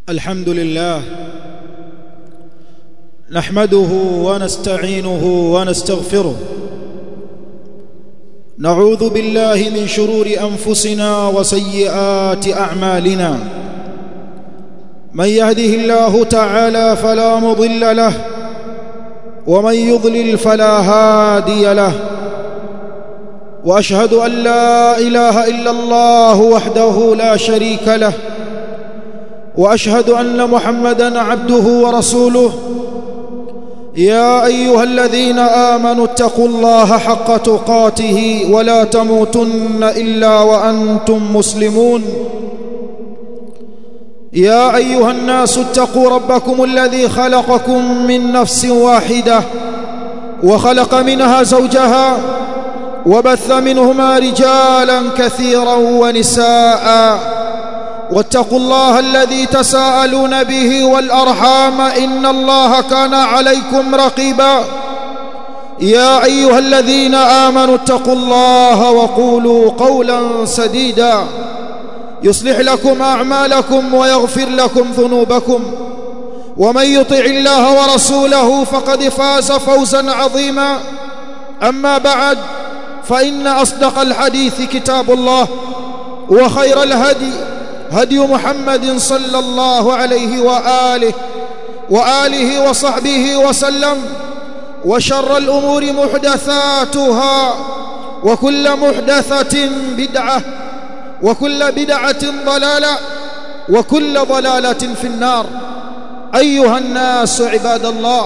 الحمد لله نحمده ونستعينه ونستغفره نعوذ بالله من شرور انفسنا وسيئات اعمالنا من يهده الله تعالى فلا مضل له ومن يضلل فلا هادي له واشهد ان لا اله الا الله وحده لا شريك له واشهد ان محمدا عبده ورسوله يا ايها الذين امنوا اتقوا الله حق تقاته ولا تموتن الا وانتم مسلمون يا ايها الناس اتقوا ربكم الذي خلقكم من نفس واحده وخلق منها زوجها وبث منهما رجالا كثيرا ونساء واتقوا الله الذي تساءلون به والارحام ان الله كان عليكم رقيبا يا ايها الذين امنوا اتقوا الله وقولوا قولا سديدا يصلح لكم اعمالكم ويغفر لكم ذنوبكم ومن يطع الله ورسوله فقد فاز فوزا عظيما اما بعد فان اصدق الحديث كتاب الله وخير الهدي هدي محمد صلى الله عليه واله واله وصحبه وسلم وشر الامور محدثاتها وكل محدثه بدعه وكل بدعه ضلاله وكل ضلاله في النار ايها الناس عباد الله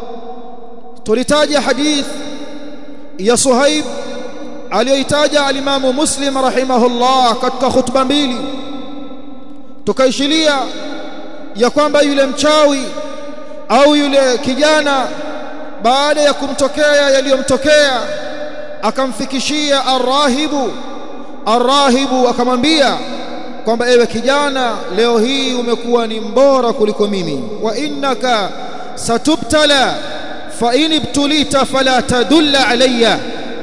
تلتاج حديث يا صهيب aliyoitaja alimamu muslim rahimahullah katika khutba mbili tukaishilia ya kwamba yule mchawi au yule kijana baada ya kumtokea yaliyomtokea akamfikishia arrahibu arrahibu akamwambia kwamba ewe kijana leo hii umekuwa ni mbora kuliko mimi wa innaka satubtala fa in ibtulita fala tadulla alayya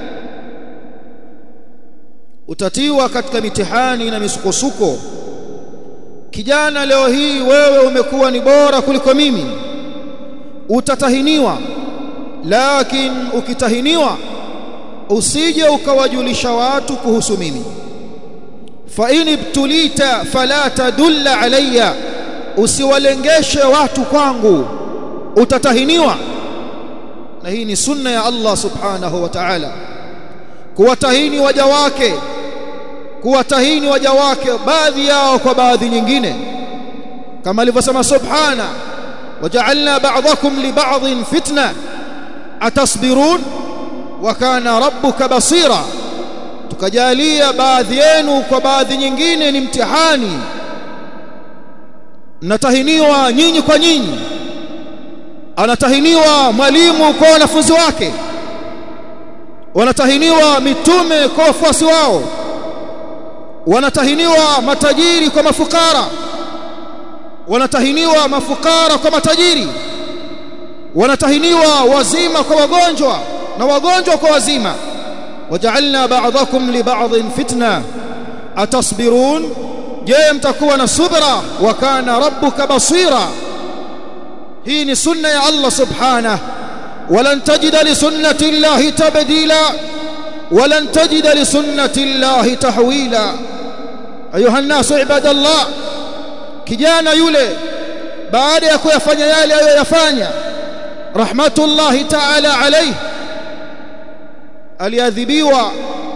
utatiwa katika mitihani na misukosuko kijana leo hii wewe umekuwa ni bora kuliko mimi utatahiniwa lakini ukitahiniwa usije ukawajulisha watu kuhusu mimi fa in ibtulita fala tadulla alayya usiwalengeshe watu kwangu utatahiniwa na hii ni sunna ya Allah subhanahu wa ta'ala kuwatahini waja wake kuwatahini waja wake baadhi yao kwa baadhi nyingine kama alivyosema subhana waja'alna ba'dakum li ba'dhin fitna atasbirun wa kana rabbuka basira tukajalia baadhi yenu kwa baadhi nyingine ni mtihani mnatahiniwa nyinyi kwa nyinyi anatahiniwa mwalimu kwa wanafunzi wake wanatahiniwa mitume kwa wafuasi wao wanatahiniwa matajiri kwa mafukara wanatahiniwa mafukara kwa matajiri wanatahiniwa wazima kwa wagonjwa na wagonjwa kwa wazima waja'alna ba'dakum li ba'dhin fitna atasbirun je mtakuwa na subra wa kana rabbuka basira hii ni sunna ya Allah subhanahu ولن تجد لسنة الله تبديلا ولن تجد لسنة الله تحويلا أيها الناس عباد الله kijana yule baada ya kuyafanya yale aliyoyafanya rahmatullahi ta'ala alayhi aliadhibiwa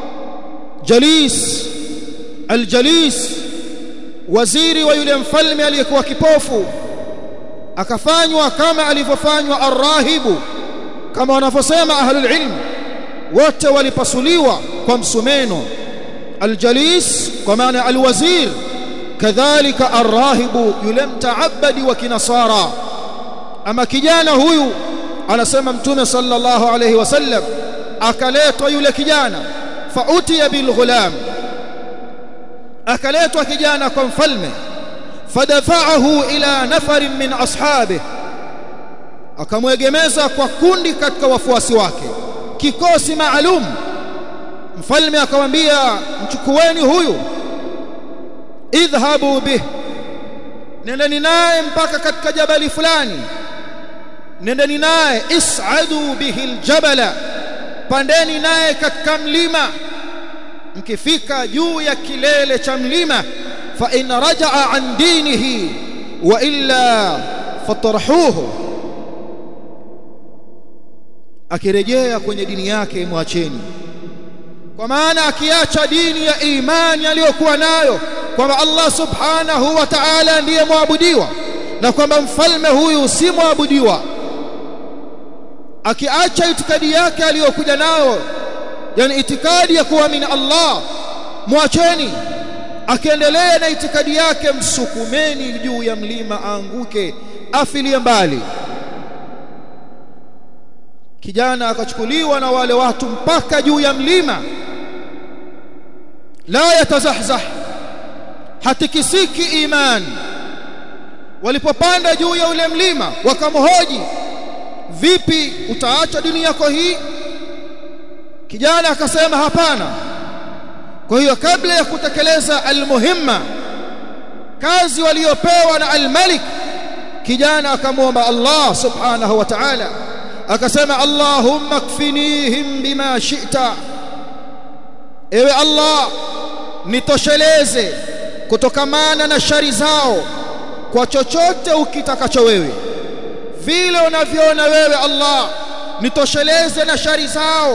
jalis aljalis waziri wa yule mfalme aliyekuwa kipofu akafanywa kama alivyofanywa arrahibu kama wanavyosema ahlul ilm wote walipasuliwa kwa msumeno aljalis kwa maana alwazir kadhalika arrahibu yule mtaabadi wa kinasara ama kijana huyu anasema mtume sallallahu alayhi wasallam akaletwa yule kijana fautiya bilghulam akaletwa kijana kwa mfalme fadafa'ahu ila nafarin min ashabihi akamwegemeza kwa kundi katika wafuasi wake kikosi maalum mfalme akamwambia mchukueni huyu idhhabu bih nendeni naye mpaka katika jabali fulani nendeni naye is'adu bihi aljabala pandeni naye katika mlima mkifika juu ya kilele cha mlima fa in rajaa an dinihi wa illa fatarhuhu akirejea kwenye dini yake mwacheni kwa maana akiacha dini ya imani aliyokuwa nayo kwamba Allah subhanahu wa ta'ala ndiye mwabudiwa na kwamba mfalme huyu si mwabudiwa akiacha itikadi yake aliyokuja nayo yani itikadi ya kuamini Allah mwacheni akiendelea na itikadi yake msukumeni juu ya mlima aanguke afilie mbali kijana akachukuliwa na wale watu mpaka juu ya mlima la yatazahzah hatikisiki iman walipopanda juu ya ule mlima wakamhoji vipi utaacha dini yako hii kijana akasema hapana kwa hiyo kabla ya kutekeleza almuhimma kazi waliopewa na almalik kijana akamwomba Allah subhanahu wa ta'ala akasema Allahumma kfinihim bima shi'ta ewe Allah nitosheleze kutokamana na shari zao kwa chochote ukitakacho wewe vile unavyoona wewe Allah nitosheleze na shari zao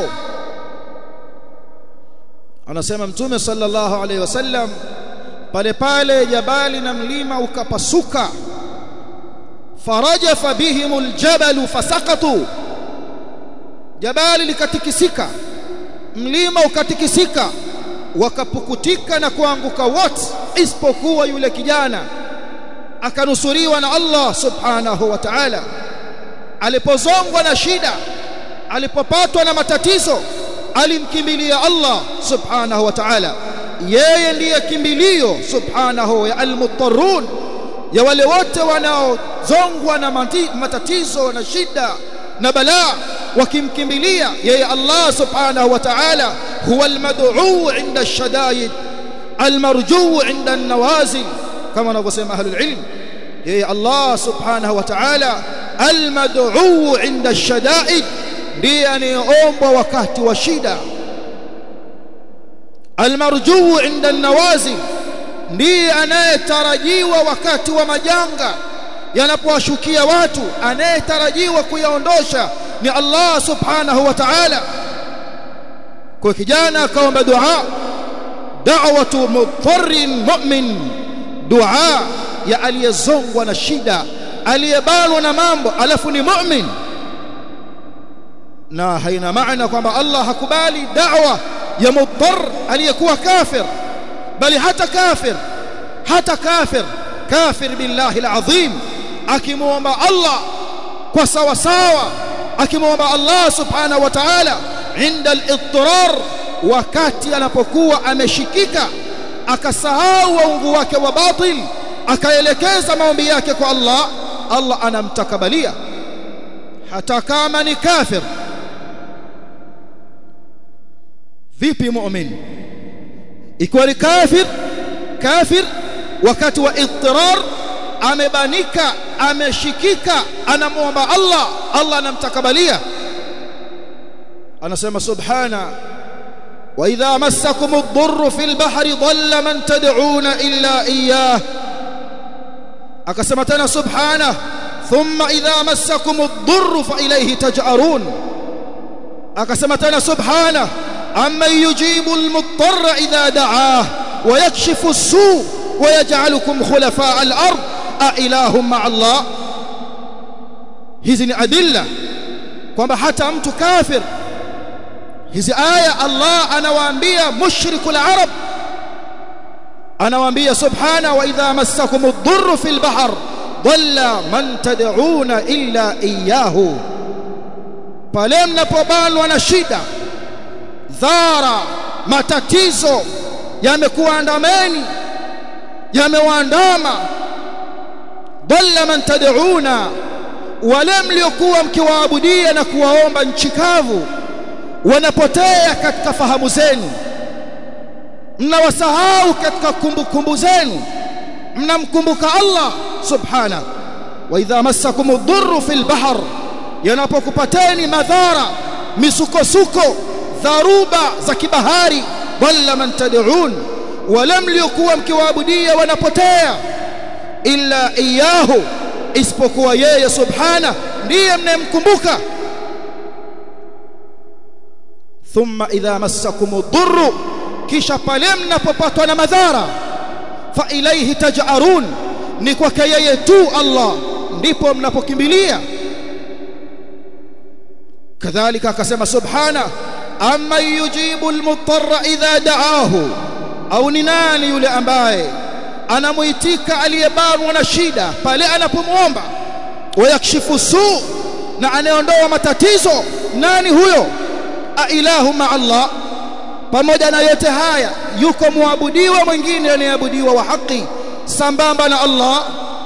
anasema mtume sallallahu alaihi wasallam pale pale jabali na mlima ukapasuka farajafa bihimul jabalu fasaqatu jabali likatikisika mlima ukatikisika wakapukutika na kuanguka wote isipokuwa yule kijana akanusuriwa na Allah subhanahu wa ta'ala alipozongwa na shida alipopatwa na matatizo alimkimbilia Allah subhanahu wa ta'ala yeye ndiye kimbilio subhanahu ya almuttarun ya wale wote wanaozongwa na matatizo na shida na balaa wakimkimbilia yeye Allah subhanahu wa ta'ala huwa almad'u 'inda ash-shada'id almarjuu 'inda an-nawazil kama wanavyosema ahlul ilm yeye Allah subhanahu wa ta'ala almad'u 'inda ash-shada'id ndiye anayeombwa wakati wa shida almarjuu 'inda an-nawazil ndiye anayetarajiwa wakati wa majanga yanapowashukia watu anayetarajiwa kuyaondosha ni Allah subhanahu wa ta'ala kwa kijana akaomba dua da'watu mudhurrin mu'min dua ya aliyezongwa na shida aliyebanwa na mambo alafu ni mu'min na haina maana kwamba Allah hakubali da'wa ya mudhur aliyekuwa kafir bali hata kafir hata kafir kafir billahi alazim akimuomba Allah kwa sawa sawa akimuomba Allah subhanahu wa ta'ala inda al-idtirar wakati anapokuwa ameshikika akasahau waungu wake wa batil akaelekeza maombi yake kwa Allah Allah anamtakabalia hata kama ni kafir vipi mu'min ikiwa ni kafir kafir wakati wa idtirar amebanika ameshikika anamuomba Allah Allah anamtakabalia anasema subhana wa idha massakum ad-durr fil bahri dhalla man tad'una illa iyyah akasema tena subhana thumma idha massakum ad-durr fa ilayhi taj'arun akasema tena subhana amma yujibu al-muttarra idha da'ah wa yakshifu as-su' wa yaj'alukum khulafa' al-ard a ilahum ma'a Allah hizi ni adilla kwamba hata mtu kafir hizi aya Allah anawaambia mushrikul arab anawaambia subhana wa idha massakum ad-durr fil bahr dhalla man tad'una illa iyyahu pale mnapobanwa na shida dhara matatizo yamekuandameni yamewaandama dhalla man tad'una wale mliokuwa mkiwaabudia na kuwaomba nchi kavu wanapotea katika fahamu zenu mnawasahau katika kumbukumbu zenu mnamkumbuka Allah subhana wa idha massakum ad-durru fil bahr yanapokupateni madhara misukosuko dharuba za kibahari dhalla man tad'un wala mliokuwa mkiwaabudia wanapotea illa iyahu isipokuwa yeye subhana ndiye mnayemkumbuka thumma idha massakum ad-durru kisha pale mnapopatwa na madhara fa ilayhi taj'arun ni kwake yeye tu Allah ndipo mnapokimbilia kadhalika akasema subhana amma yujibu almutarra idha da'ahu au ni nani yule ambaye anamuitika aliyebanwa na shida pale anapomwomba wayakshifu su na anayeondoa matatizo nani huyo a ilahu ma Allah pamoja na yote haya yuko muabudiwa mwingine anayeabudiwa wa haki sambamba na Allah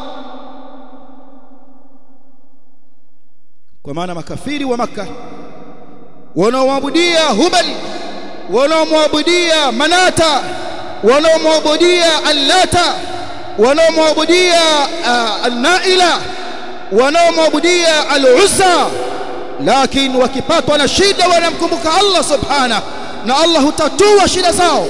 kwa maana makafiri wa maka wanaomwabudia hubal wanaomwabudia manata wanaomwabudia allata wanaomwabudia uh, alnaila wanaomwabudia aluzza lakini wakipatwa na shida wanamkumbuka Allah subhanahu na Allah hutatua shida zao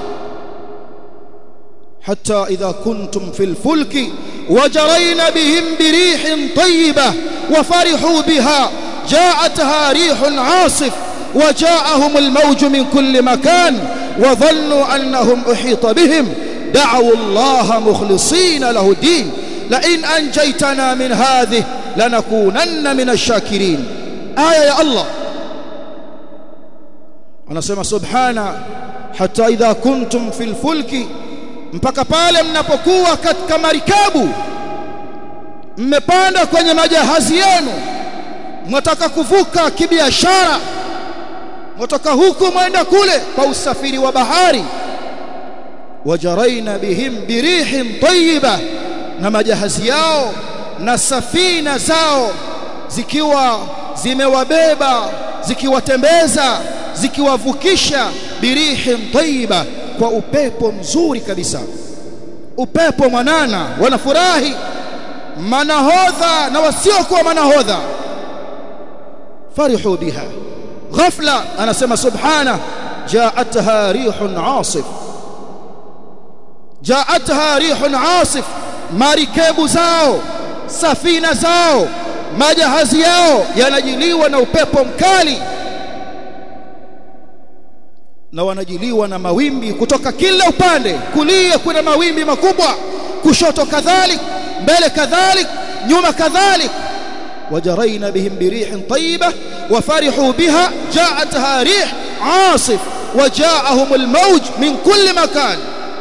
حتى إذا كنتم في الفلك وجرين بهم بريح طيبة وفرحوا بها جاءتها ريح عاصف وجاءهم الموج من كل مكان وظنوا أنهم أحيط بهم دعوا الله مخلصين له الدين لئن أنجيتنا من هذه لنكونن من الشاكرين آية يا الله أنا سمع سبحانه حتى إذا كنتم في الفلك mpaka pale mnapokuwa katika marikabu mmepanda kwenye majahazi yenu mwataka kuvuka kibiashara mwataka huku mwenda kule kwa usafiri wa bahari wajaraina bihim birihin tayyiba na majahazi yao na safina zao zikiwa zimewabeba zikiwatembeza zikiwavukisha birihin tayyiba kwa upepo mzuri kabisa upepo mwanana wanafurahi manahodha na wasiokuwa manahodha farihu biha ghafla anasema subhana jaatha rihun asif jaatha rihun asif marikebu zao safina zao majahazi yao yanajiliwa na upepo mkali na wanajiliwa na mawimbi kutoka kila upande kulia kuna mawimbi makubwa kushoto kadhalik mbele kadhalik nyuma kadhalik وجرينا بهم بريح طيبة وفرحوا بها جاءتها ريح عاصف وجاءهم الموج من كل مكان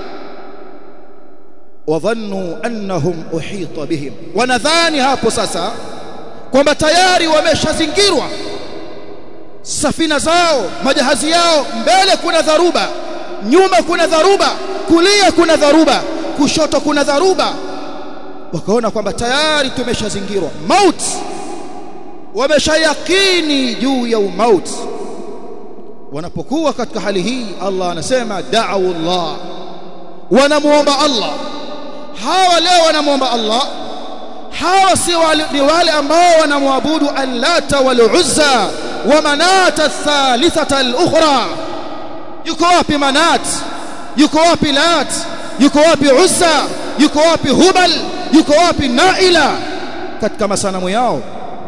وظنوا أنهم أحيط بهم ونذاني hapo sasa kwamba tayari wameshazingirwa safina zao majahazi yao mbele kuna dharuba nyuma kuna dharuba kulia kuna dharuba kushoto kuna dharuba wakaona kwamba tayari tumeshazingirwa maut wameshayakini juu ya umauti wanapokuwa katika hali hii Allah anasema da'u Allah wanamuomba Allah hawa leo wanamuomba Allah hawa si wale, ni wale ambao wanamwabudu allata wal uzza wa manata thalithata al-ukhra yuko wapi manat yuko wapi lat yuko wapi uzza yuko wapi hubal yuko wapi naila katika masanamu yao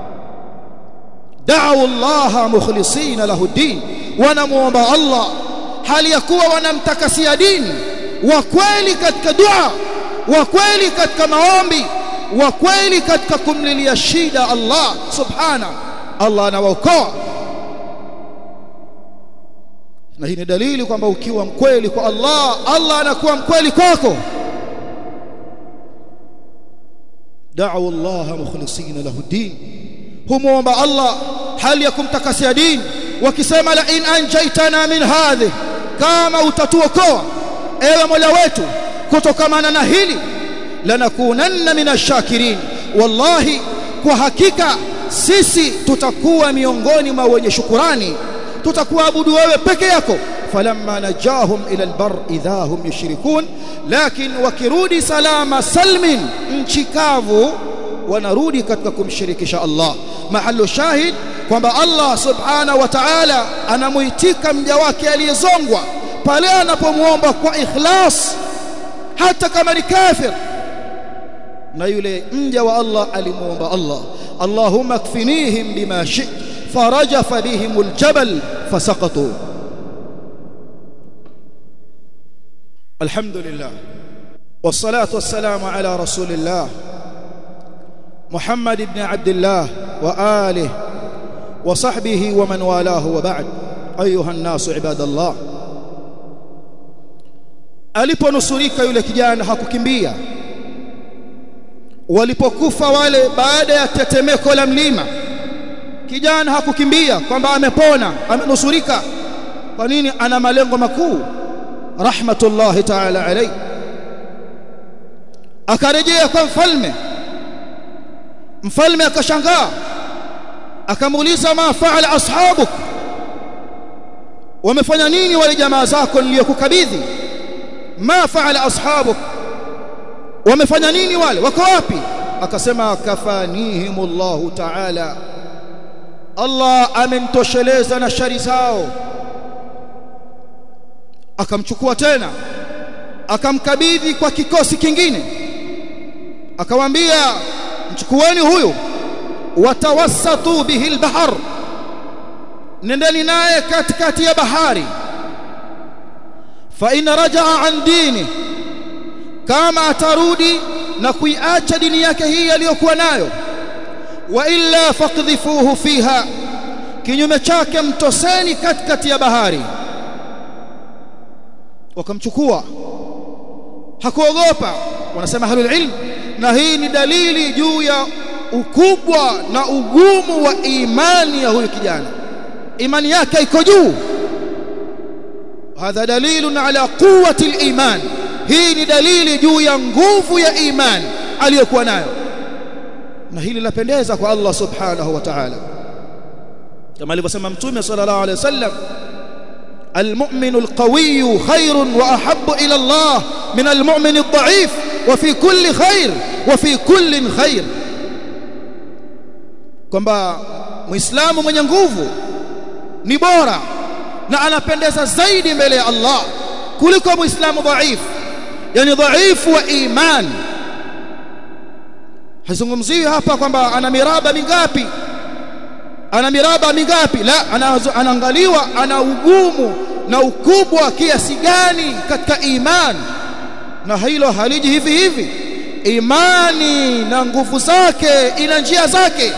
da'u Allah mukhlisina lahu din wanamuomba Allah hali ya kuwa wanamtakasia dini wa kweli katika dua wa kweli katika maombi wa kweli katika kumlilia shida Allah subhana Allah anawaokoa na hii ni dalili kwamba ukiwa mkweli kwa Allah Allah anakuwa mkweli kwako da'u Allah mukhlisina lahu din humuomba Allah hali ya kumtakasia dini wakisema la in anjaitana min hadhi kama utatuokoa ewe Mola wetu kutokamana na hili lanakunanna minashakirin wallahi kwa hakika sisi tutakuwa miongoni mwa wenye shukurani tutakuabudu wewe peke yako falamma najahum ila albar idha hum yushrikun lakin wakirudi salama salmin nchi kavu wanarudi katika kumshirikisha Allah mahallu shahid kwamba Allah subhanahu wa ta'ala anamuitika mja wake aliyezongwa pale anapomuomba kwa ikhlas hata kama ni kafir na yule mja wa Allah alimuomba Allah Allahumma kfinihim bima shi'ta farajafa bihim aljabal fasaqatu alhamdulillah والصلاه والسلام على رسول الله محمد بن عبد الله واله وصحبه ومن والاه وبعد ايها الناس عباد الله aliponusurika yule kijana hakukimbia walipokufa wale baada ya tetemeko la mlima kijana hakukimbia kwamba amepona amenusurika kwa nini ana malengo makuu rahmatullahi ta'ala alayhi akarejea kwa mfalme mfalme akashangaa akamuuliza ma faala ashabuk wamefanya nini wale jamaa zako niliyokukabidhi ma faala ashabuk wamefanya nini wale wako wapi akasema kafanihimullahu ta'ala Allah amenitosheleza na shari zao akamchukua tena akamkabidhi kwa kikosi kingine akawaambia mchukueni huyu watawassatu bihi albahar nendeni naye katikati ya bahari fa in rajaa an dini kama atarudi na kuiacha dini yake hii aliyokuwa nayo wa illa faqdhifuhu fiha kinyume chake mtoseni katikati ya bahari wakamchukua hakuogopa wanasema halul ilm na hii ni dalili juu ya ukubwa na ugumu wa imani ya huyu kijana imani yake iko juu hadha dalilun ala quwwati al-iman hii ni dalili juu ya nguvu ya imani aliyokuwa nayo na hili lapendeza kwa Allah subhanahu wa ta'ala kama alivyosema mtume sallallahu alayhi wasallam المؤمن القوي خير واحب الى الله من المؤمن الضعيف وفي كل خير وفي كل خير kwamba muislamu mwenye nguvu ni bora na anapendeza zaidi mbele ya Allah kuliko muislamu dhaifu yani dhaifu wa iman hazungumziwi hapa kwamba ana miraba mingapi ana miraba mingapi la anaangaliwa ana ugumu na ukubwa kiasi gani katika imani na hilo haliji hivi hivi imani na nguvu zake ina njia zake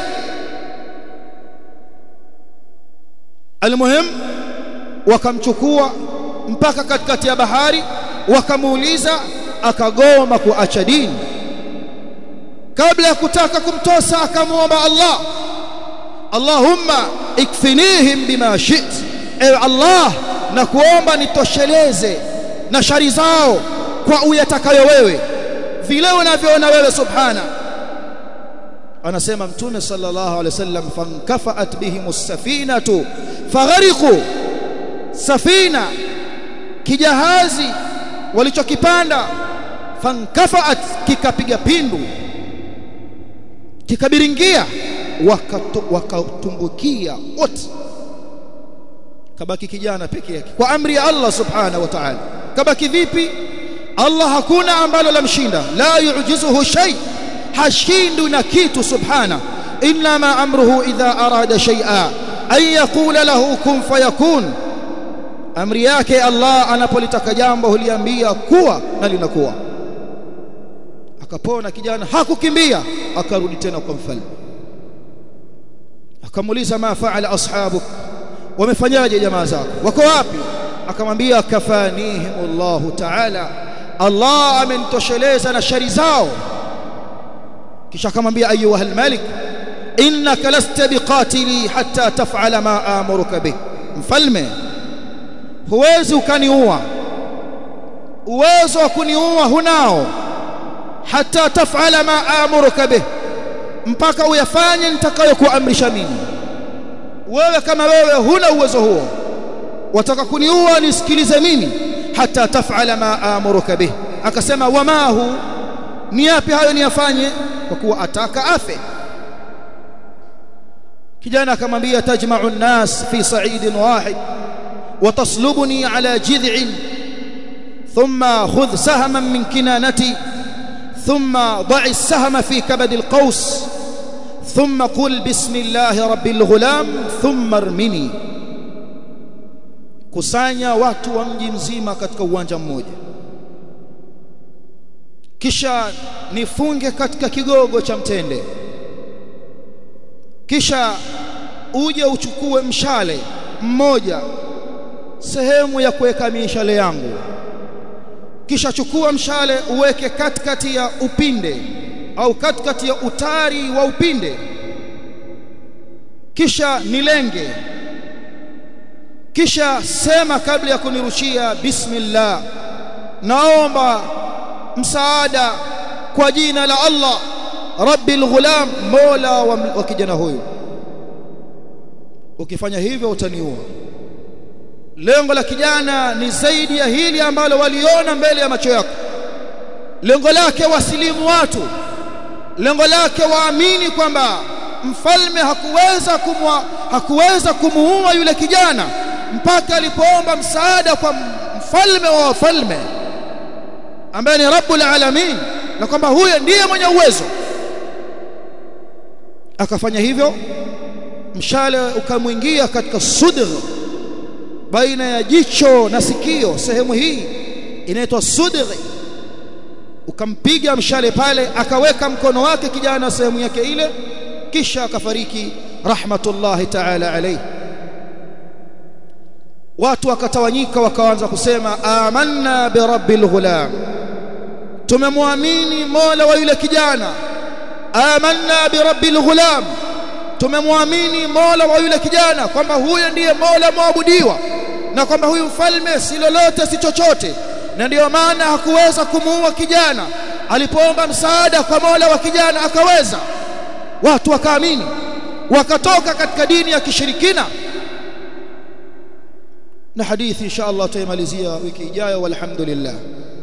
almuhim wakamchukua mpaka katikati ya bahari wakamuuliza akagoma kuacha dini kabla ya kutaka kumtosa akamwomba Allah Allahumma ikfinihim bima shit ewe Allah na kuomba nitosheleze na shari zao kwa uyatakayo wewe vile unavyoona wewe subhana anasema mtume sallallahu alaihi wasallam fankafaat bihimus safinatu faghariqu safina kijahazi walichokipanda fankafaat kikapiga pindu kikabiringia wakatumbukia wote kabaki kijana peke yake kwa amri ya Allah subhanahu wa ta'ala kabaki vipi Allah hakuna ambalo lamshinda la yujizuhu shay hashindu na kitu subhana inma amruhu idha arada shay'a an yaqula lahu kun fayakun amri yake Allah anapolitaka jambo huliambia kuwa na linakuwa akapona kijana hakukimbia akarudi tena kwa mfalme akamuuliza ma faala ashabuk wamefanyaje jamaa zako wako wapi akamwambia kafanihim Allah ta'ala Allah amenitosheleza na shari zao kisha akamwambia ayuha almalik innaka lasta biqatili hatta taf'ala ma amuruka bih mfalme huwezi ukaniua uwezo wa kuniua hunao hata taf'ala ma amuruka bih mpaka uyafanye nitakayokuamrisha mimi wewe kama wewe huna uwezo huo wataka kuniua nisikilize mimi hata tafala ma amuruka bih akasema wama hu ni yapi hayo niyafanye kwa kuwa ataka afe kijana akamwambia tajma'u an-nas fi sa'idin wahid wa taslubuni ala jid'in thumma khudh sahman min kinanati thumma da'i as-sahma fi kabad al-qaws thumma qul bismillahi rabbil ghulam thumma armini kusanya watu wa mji mzima katika uwanja mmoja kisha nifunge katika kigogo cha mtende kisha uje uchukue mshale mmoja sehemu ya kuweka mishale yangu kisha chukua mshale uweke katikati ya upinde au katikati ya utari wa upinde kisha nilenge kisha sema kabla ya kunirushia bismillah naomba msaada kwa jina la Allah rabbil ghulam mola wa, wa kijana huyu ukifanya hivyo utaniua lengo la kijana ni zaidi ya hili ambalo waliona mbele ya macho yako lengo lake wasilimu watu lengo lake waamini kwamba mfalme hakuweza kumwa, hakuweza kumuua yule kijana mpaka alipoomba msaada kwa mfalme wa wafalme ambaye ni rabbul alamin na kwamba huyo ndiye mwenye uwezo akafanya hivyo mshale ukamwingia katika sudr baina ya jicho na sikio sehemu hii inaitwa sudri ukampiga mshale pale akaweka mkono wake kijana sehemu yake ile kisha akafariki rahmatullahi ta'ala alayhi watu wakatawanyika wakaanza kusema amanna bi rabbil ghulam tumemwamini mola wa yule kijana amanna bi rabbil ghulam tumemwamini mola wa yule kijana kwamba huyo ndiye mola mwabudiwa na kwamba huyu mfalme si lolote si chochote na ndiyo maana hakuweza kumuua kijana alipoomba msaada kwa mola wa kijana akaweza watu wakaamini wakatoka katika dini ya kishirikina na hadithi insha Allah tutaimalizia wiki ijayo walhamdulillah